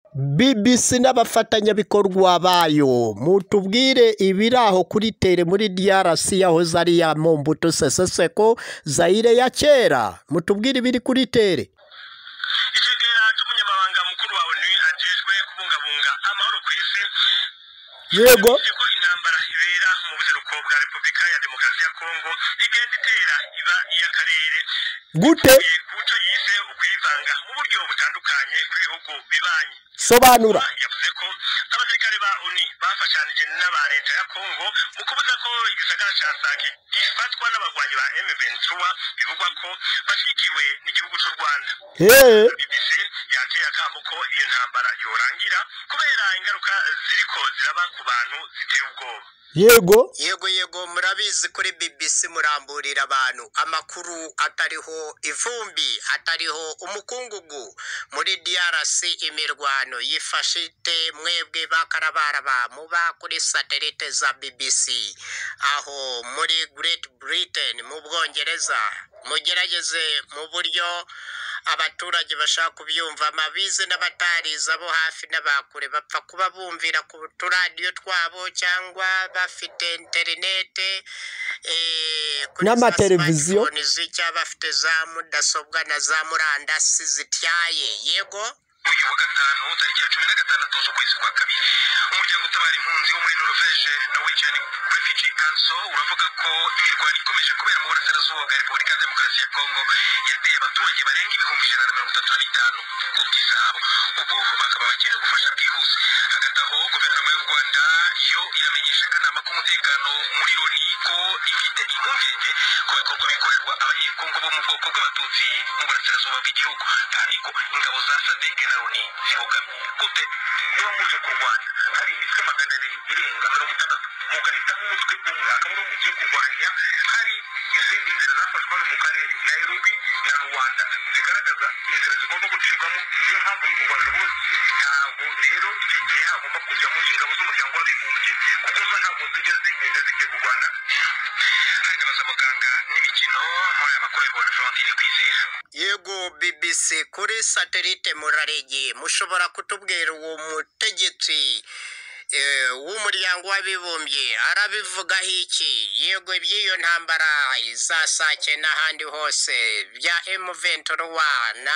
BBC n'abafatanyabikorwa bayo mutubwire ibiri aho kuri tere muri DRC yahoze ari ya Mobutu Sese Seko Zaire ya kera mutubwire ibiri kuri tere icegera cy'umunyamabanga mukuru wa onu ajejwe kubungabunga amahoro ku isi yego yavuze ko intambara ibera mu buseruko bwa repubulika ya demokarasi ya kongo igenda itera iba iy'akarere gute kuco yise ukwivanga mu buryo butandukanye kw'ibihugu bibanyi sobanura yavuze ko abasirikare ba oni bafashanije n'aba leta ya kongo mu kubuza ko igisagara ca sake gifatwa n'abagwanyi ba m23 bivugwa ko bashyigikiwe n'igihugu c'u rwanda Hey, BBC yateye akamo ko iyo ntambara yorangira kubera ingaruka ziriko ziraba ku bantu ziteye ubwoba yego yego yego murabizi kuri bbc muramburira abantu amakuru atariho ivumbi atariho umukungugu muri drc imirwano yifashe ite mwebwe bakarabaraba muba kuri satelite za bbc aho muri great britain mu bwongereza mugerageze mu buryo abaturage bashaka kubyumva amabize n'abatarize abo hafi n'abakure bapfa kuba bumvira ku turadiyo twabo cyangwa bafite interinete eh, kuri za N'amateleviziyo. smartphones cyangwa bafite za mudasobwa na za murandasi zityaye yego uyu wa gatanu tariki ya cumi na gatandatu z'ukwezi kwa kabiri umuryango utabara impunzi wo muri norvege norwegian refugee council uravuga ko imirwano ikomeje kubera mu burasirazuba bwa repubulika ya demokarasi ya kongo yateye abaturage barenga ibihumbi ijana na mirongo itatu na bitanu ku by'izabo ubu bakaba bakeneye ubufasha bwihuse hagati aho guverinoma y'u rwanda yo iramenyesha akanama k'umutekano muri loni ko ifite impungenge ku bikorwa bikorerwa abanyekongo bo mu bwoko bw'abatutsi mu burasirazuba bw'igihugu kandi ko ingabo za sadeke na loni zibogamye gute niba muje kurwanya hari imitwe magana abiri irenga mirongo itandatu mugahitamo umutwe umwe akaba ari mugiye kurwanya hari izindi nzira zafashwe hano mu karere nairobi na rwanda zigaragaza inzira zigomba gucibwamo niyo mpamvu y'u rwanda rwose ntabwo rero icyo gihe hagomba kujyamo ingabo z'umuryango w'abibumbye kuko zo ntabwo zijya zigenda zigiye kurwana hari n'abazamuganga n'imikino muri aya makuru y'ibona florentine kwizera yego bbc kuri satelite muraregeye mushobora kutubwira uwo mutegetsi eh, w'umuryango w'abibumbye arabivugaho iki yego iby'iyo ntambara izasake n'ahandi hose bya emuventuruwa na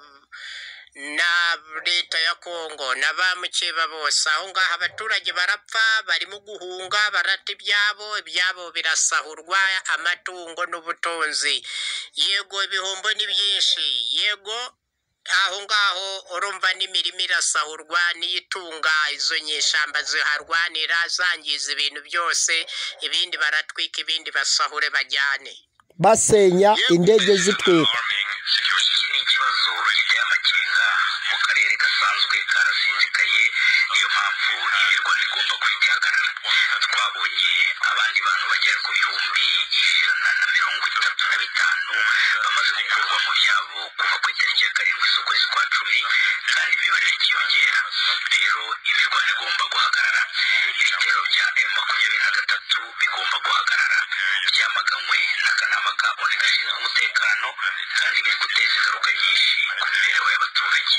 na leta ya kongo na ba mukeba bose aho ngaho abaturage barapfa barimo guhunga barata ibyabo ibyabo birasahurwa amatungo n'ubutunzi yego ibihombo ni byinshi yego aho ngaho urumva n'imirima irasahurwa n'iyitunga izo nyeshyamba ziharwanira zangiza ibintu byose ibindi baratwika ibindi basahure bajyane basenya indege zitwika iki ni ikibazo leta y'amakenga mu karere gasanzwe karasinzikaye niyo mpamvu imirwano igomba guhita ihagarara twabonye abandi bantu bagera ku bihumbi ijana na mirongo itatu na bitanu bamaze gukurwa mu byabo kuva ku itariki ya karindwi z'ukwezi kwa cumi kandi imibare ikiyongera rero imirwano igomba guhagarara ibitero bya emu makumyabiri na gatatu bigomba guhagarara byamaganywe n'akanama ka onu gashinzwe umutekano kandi biri guteza ingaruka nyinshi ku mibereho y'abaturage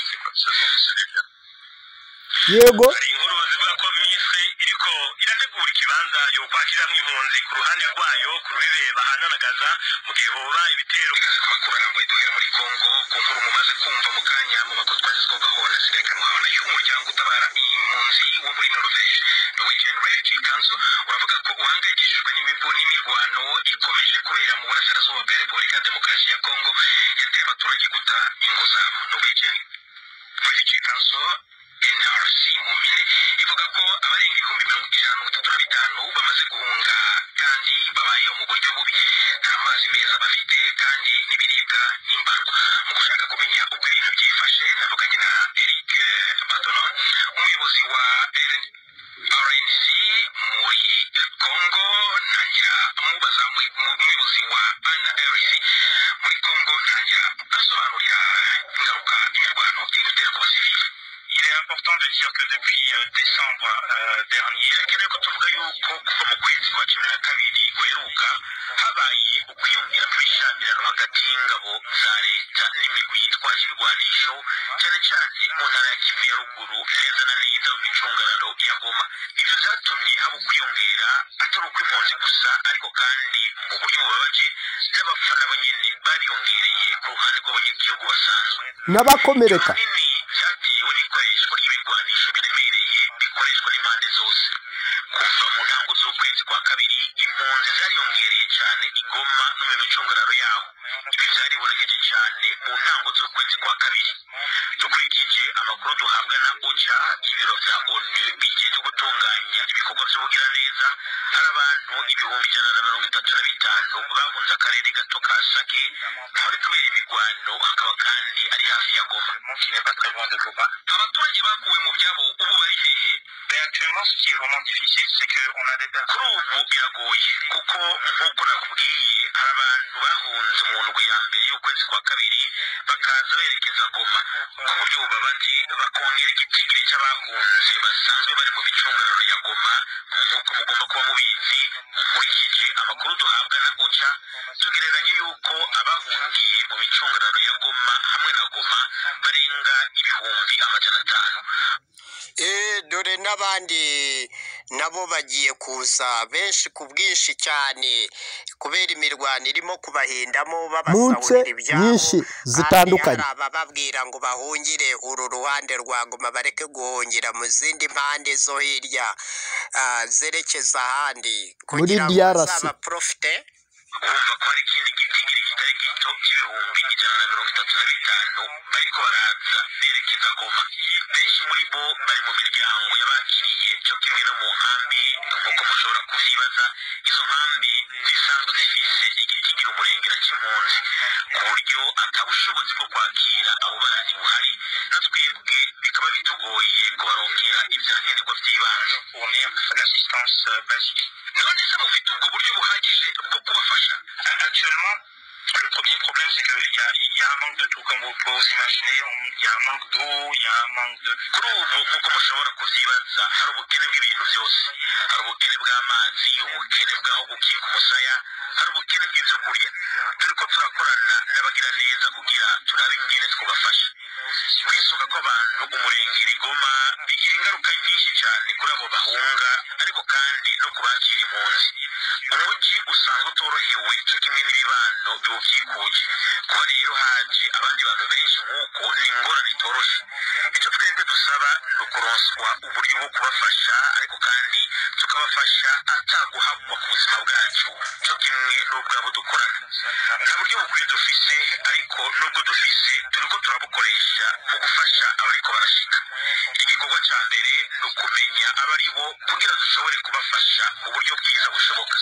yego hari inkuru zivuga ko minisitiri iriko irategura ikibanza yo kwakiramo impunzi ku ruhande rwayo ku rubibe bahananagaza mu gihe hoba ibitero ikaze ku makuru arambuye duhera muri kongo ku nkuru mumaze kumva mu kanya mu makuru twazizwagaho na sirekanwaho nayo umuryango utabara impunzi wo muri norvege norwegian refugee council uravuga ko uhangayikishijwe n'imibu n'imirwano ikomeje kubera mu burasirazuba bwa repubulika ya demokarasi ya kongo yateye abaturage guta ingo zabo norwegian refugee council nrc mu mpine ivuga ko abarenga ibihumbi mirongo ijana na mirongo itatu na bitanu bamaze guhunga kandi babayeho mu buryo bubi nta mazi meza bafite kandi n'ibiribwa n'imbarwa mu gushaka kumenya uko ibintu byifashe navuganye na eric batonon umuyobozi wa RN rnc muri congo ntangira mubaza mu- mu- umuyobozi wa nrc muri congo ntangira asobanurira ingaruka imirwano iri gutera ku basivili Il est important important de dire que depuis euh, décembre euh, dernier birakenewe ko tuvuga yuko kuva mu kwezi kwa cumi na kabiri guheruka habaye ukwiyongera kw'ibishyamirano hagati y'ingabo za leta n'imigwi yitwaje ibigwanisho cyane cyane mu ntara ya kivu ya ruguru neza na neza mu micungararo ya goma ivyo vyatumye haba ukwiyongera atari ukw'impunzi gusa ariko kandi mu buryo bubabaje n'abafana bo nyene bariyongereye ku ruhande rw'abanyagihugu basanzwe n'abakomereka nini byatewe n'ikoreshwa ry'ibigwanisho biremereye bikoreshwa n'impande zose kuva mu ntango z'ukwezi kwa kabiri impunzi zariyongereye cyane igoma no mu micungararo yaho ibi byaribonekeje cyane mu ntango z'ukwezi kwa kabiri dukurikije amakuru duhabwa na oca ibiro bya onu bigeze gutunganya ibikorwa by'ubugiraneza hari abantu ibihumbi ijana na mirongo itatu na bitanu bahunze akarere gato ka sake ahari kubera imigwano hakaba kandi ari hafi ya goma abaturage bakuwe mu byabo ubu bari hehe actuellement ce qui est vraiment difficile c'est que on a des kuri ubu biragoye kuko nk'uko nakubwiye hari abantu bahunze mu ndwi ya mbere y'ukwezi kwa kabiri bakaza berekeza goma ku buryo bubabaje bakongera igitigiri cy'abahunze basanzwe bari mu micungararo ya goma nk'uko mugomba kuba mubizi nkurikije amakuru duhabwa na oca tugereranya yuko abahungiye mu micungararo ya goma hamwe na goma barenga ibihumbi amajana atanu Eh, dore n'abandi nabo bagiye kuza benshi ku bwinshi cyane kubera imirwano irimo kubahindamo mu nce babasahurira ibyabo nyinshi kandi zitandukanye hari abababwira ngo bahungire uru ruhande rwa Goma bareke guhungira mu zindi mpande zo hirya ah, zerekeza ahandi Muri kugira ngo DRC. bazabaprofite urumva ko hari ikindi gitigiri kitari gito cy'ibihumbi ijana na mirongo itatu na bitanu bariko baraza berekeza goma benshi muri bo bari mu miryango y'abakiriye cyo kimwe no mu nkambi nk'uko mushobora kuvyibaza izo nkambi zisanzwe zifise igitigiri umurengera c'impunzi ku buryo ata bushobozi bwo kwakira abo bandi buhari na twebwe bikaba bitugoye kubaronkera ivyankenerwa vy'ibanze none se mufite ubwo buryo buhagije bwo kubafasha actuellement le premier problème c'est qu'il y a, il y a un manque de tout comme vous pouvez vous imaginer on- il y a un manque d'eau il y a un manque de kuri ubu nk'uko mushobora kuvyibaza hari ubukene bw'ibintu byose hari ubukene bw'amazi ubukene bw'aho gukika umusaya hari ubukene bw'ivyo kurya turiko turakorana n'abagira neza kugira turabe ingene twubafasha kwisuka kw'abantu umurengera igoma bigira ingaruka nyinshi cyane kuri abo bahunga ariko kandi no kubakira impunzi umujyi usanzwe utorohewe cyo kimwe n'ibibano biwubyikuje kuba rero haje abandi bantu benshi nk'uko ni ingorane itoroshe icyo twebwe dusaba ni ukuronswa uburyo bwo kubafasha ariko kandi tukabafasha ataguhabwa ku buzima bwacu cyo kimwe n'ubwabo dukorana nta buryo bukwiye dufise ariko nubwo dufise turiko turabukoresha mu gufasha abariko barashika igikorwa ca mbere ni ukumenya abari bo kugira dushobore kubafasha mu buryo bwiza bushoboka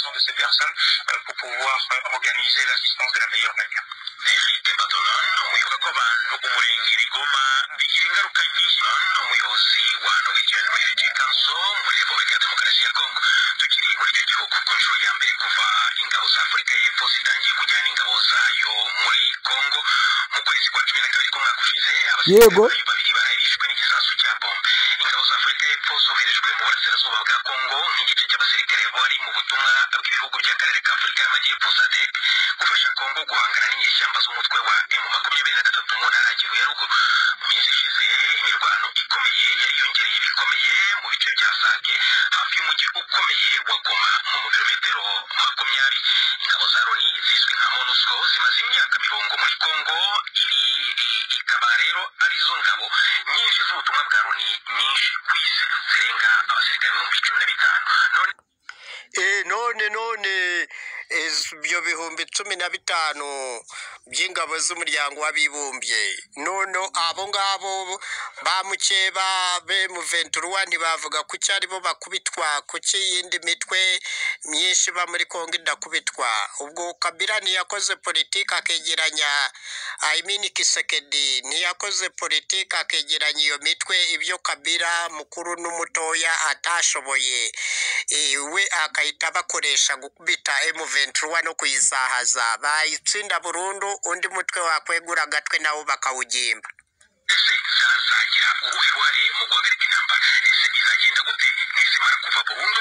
pour pouvoir organiser l'assistance de la meilleure manière Eric Badolon umuyobozi ko abantu umurengera igoma bigira ingaruka nyinshi umuyobozi wa Norwegian Refugee Council muri Repubulika ya Demokarasi ya Kongo tukiri muri icyo gihugu ku nshuro ya mbere kuva ingabo za Afurika y'Epfo zitangiye kujyana ingabo zayo muri Kongo mu kwezi kwa cumi na kabiri k'umwaka ushize Yego. abasirikare babiri bararishwe n'igisasu cya bombe ingabo za Afurika y'Epfo zoherejwe mu burasirazuba bwa Kongo nk'igice cy'abasirikare bari mu butumwa bw'ibihugu by'akarere ka Afurika y'Amajyepfo SADC gufasha Kongo guhangana n'inyeshyamba z'umutwe wa M makumyabiri na gatatu mu ntara ya Kivu ya ruguru mu minsi ishize imirwano ikomeye yariyongereye bikomeye mu bice bya Sake hafi y'umujyi ukomeye wa Goma nko mu birometero makumyabiri ingabo za Loni zizwi nka MONUSCO zimaze imyaka mirongo muri Kongo iri i- ikaba rero arizo ngabo nyinshi z'ubutumwa bwa Loni nyinshi ku isi zirenga abasirikare ibihumbi cumi na bitanu none Eh, none none es- ibyo bihumbi cumi na bitanu by'ingabo z'umuryango w'abibumbye none abo ngabo ba mukeba be mu venturuwa ntibavuga ku cyo aribo bakubitwa ku cy'iyindi mitwe myinshi iba muri kongo idakubitwa ubwo kabila ntiyakoze politiki akegeranya ayimini kisekedi ntiyakoze politiki akegeranya iyo mitwe ibyo kabila mukuru n'umutoya atashoboye Eh, we akahita bakoresha gukubita M23 no kuyizahaza bayitsinda burundu undi mutwe wakwegura agatwe nawo bakawugimba ese zazagira uruhe ruhare mu guhagarika burundu